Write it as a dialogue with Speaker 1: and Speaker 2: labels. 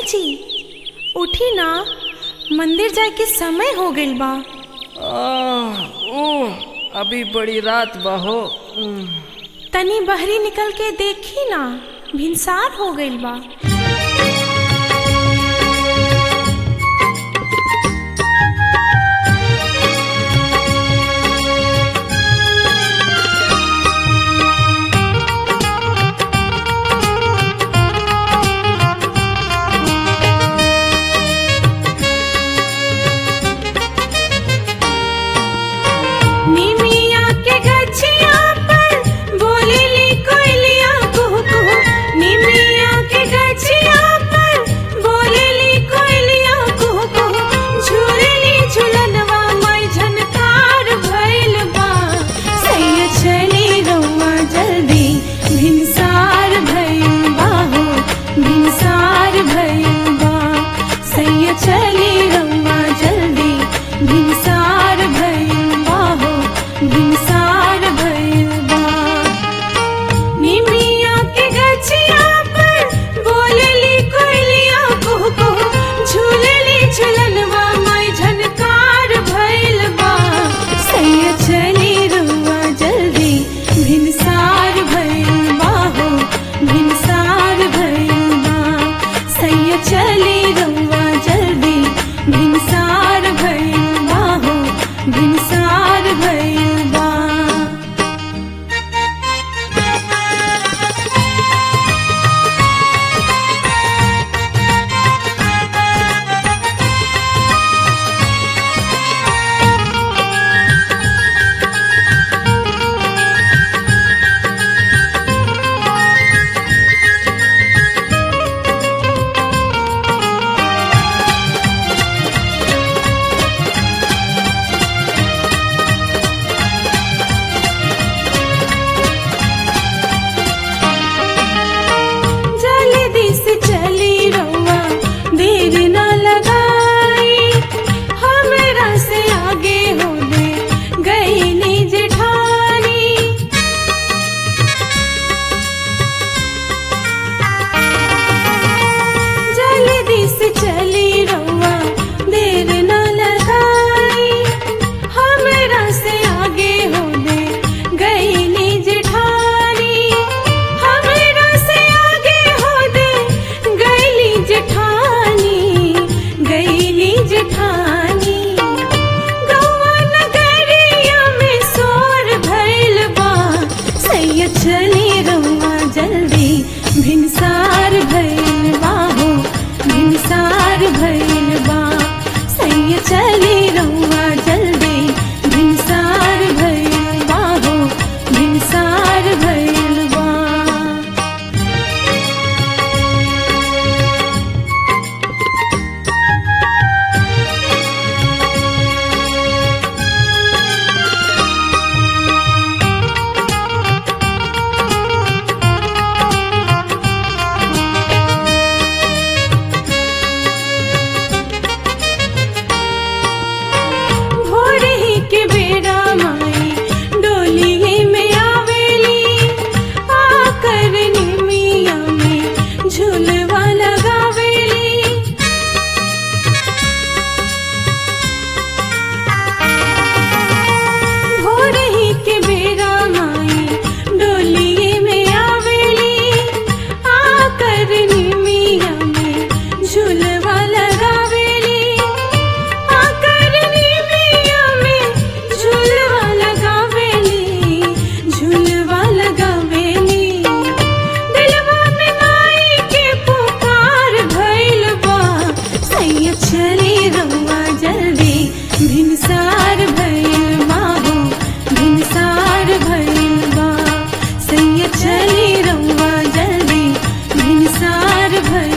Speaker 1: जी उठी ना मंदिर जाए के समय हो गइल बा
Speaker 2: आह, ऊह, अभी बड़ी रात बा हो उम,
Speaker 1: तनी बहरी निकल के देखी ना भिनसार हो गइल बा निमिया के गछिया पर बोलेली कोयलिया कुहू कुहू निमिया के गछिया पर बोलेली कोयलिया कुहू कुहू झूलेली झुलनवा मई झनकार भइल बा सैया चली रउआ जल्दी भिनसार भइल बा हो भिनसार भइल बा सैया चली रउआ जल्दी भिनसार भइल बा हो भिनसार भइल बा निमिया के गछिया पर बोलेली कोयलिया कुहू कुहू झूलेली झुलनवा मई झनकार भइल बा सैया चली रउआ जल्दी भिनसार भइल बा हो भिनसार भइल बा सैया चली रउआ जल्दी भिनसार भइल बा हो भिनसार भइल बा जल्दी से चली रउआ देर न लगाई हमरा से आगे हो दे गईली जेठानी जल्दी से चली रउआ देर न लगाई हमरा से आगे हो दे गईली जेठानी हमरा से आगे हो दे गईली जेठानी गईली जेठानी गौवा नगरिया में शोर भइल बा सैया चली रउआ जल्दी भिनसार भइल बा हो भिनसार भइल बा सैया चली रउआ जल्दी भिनसार भइल बा हो भिनसार भइल बा भोर ही के बेरा माई डोली में आवेली आकर निमिया में झूलवा लगावेली भोर ही के बेरा माई डोली में आवेली आकर निमिया में झूलवा लगावेली आकर निमिया में झूलवा लगावेली झूलवा लगावेली दिलवा में माई के पुकार भइल बा सैया चली रउआ जल्दी भिनसार भइल बा हो भिनसार भइल बा सैया चली रउआ जल्दी भिनसार भइल